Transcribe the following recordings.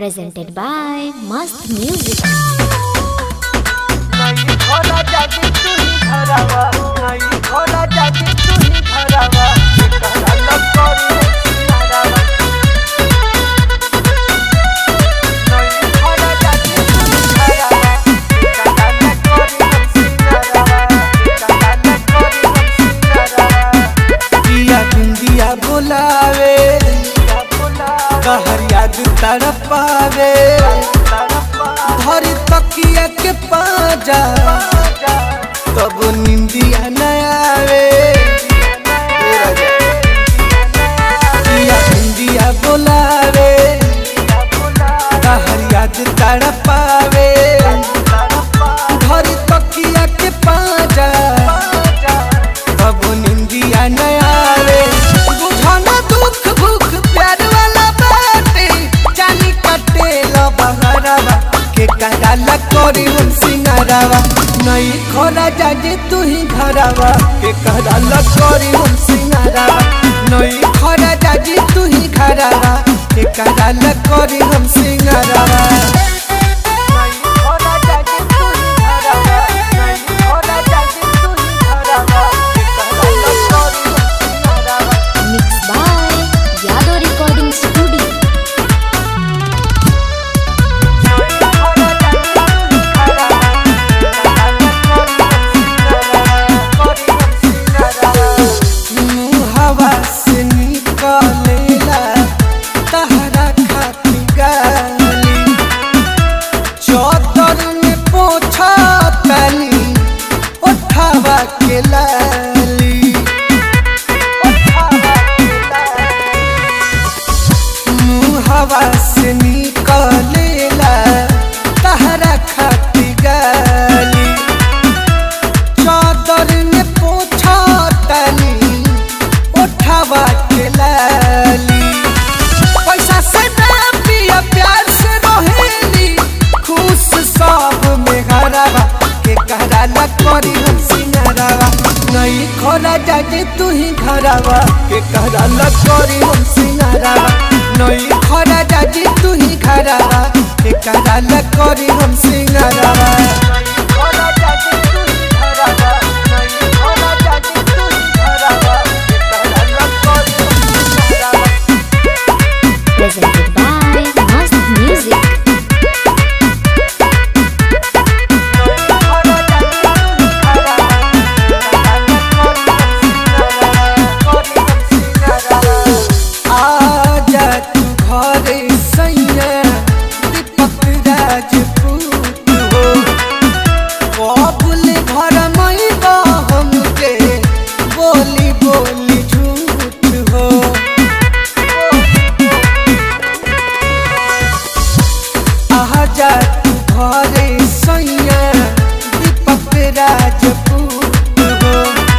presented by Mast Music. नहीं खोला जाती तू ही धरावा नहीं खोला जाती तू ही धरावा कहला लग करी सिनारावा नहीं खोला जाती तू ही धरावा कहला लग करी सिनारावा कहला लग करी सिनारावा पिया बिंदिया बोलावे या बोला कहर याद तड़पावे धरी तकिया के पाजा तब निंदिया न आवे पिया बिंदिया बोलावे कहर याद तड़पावे धरी तकिया के पाजा तब निंदिया न आवे बुझाना दुख भूख प्यार वाला बाटे जानी कटे लो बहरावा के कराला करी हम सिंगारावा नहीं खोला जाजे तू ही घरावा के कराला करी हम सिंगारावा नहीं खोला जाजे तू ही घरावा के कराला करी हम सिंगारावा नहीं खोला जाती तू ही धरावा नहीं खोला जाती तू ही धरावा कहला लग करी सिनारावा Mixed by Yado Recording Studio. हवा से निकलेला तहरा खाती गाली चौतर में पोछा तनी उठावा के लाली हवा से निकलेला तहरा खाती गाली चादर में पोछा तनी उठावा के लाली पैसा से ना पिया प्यार से रहेली खुश सब में हरावा के कहराला करी हम सिंगारावा नहीं खोला जाजे तू ही घरावा के कहराला करी हम सिंगारावा नहीं खोला जाजे तू ही घरावा के कहराला करी हम सिंगारावा Presented by Mast Music. आजा तू घरे सैया दीपक राजपूत हो कबुल घर मैबा हमके बोली बोली झूठ हो आजा तू घरे सैया दीपक राजपूत हो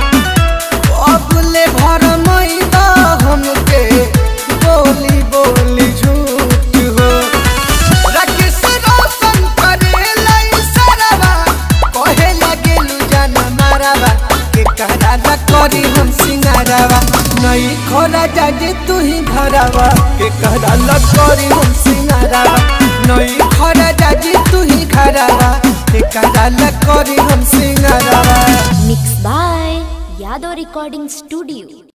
अबले भर मैदा हमके बोली बोली झूठ हो राकेश रोशन करेला इशारावा कहे लगेलू जाना मारावा के कराला करी हम सिंगारावा नहीं खोला जाजे तू ही घरावा के कराला करी हम सिंगारावा नहीं खोला जाजे तू ही घरावा के कराला करी हम सिंगारावा Mixed by Yado Recording Studio.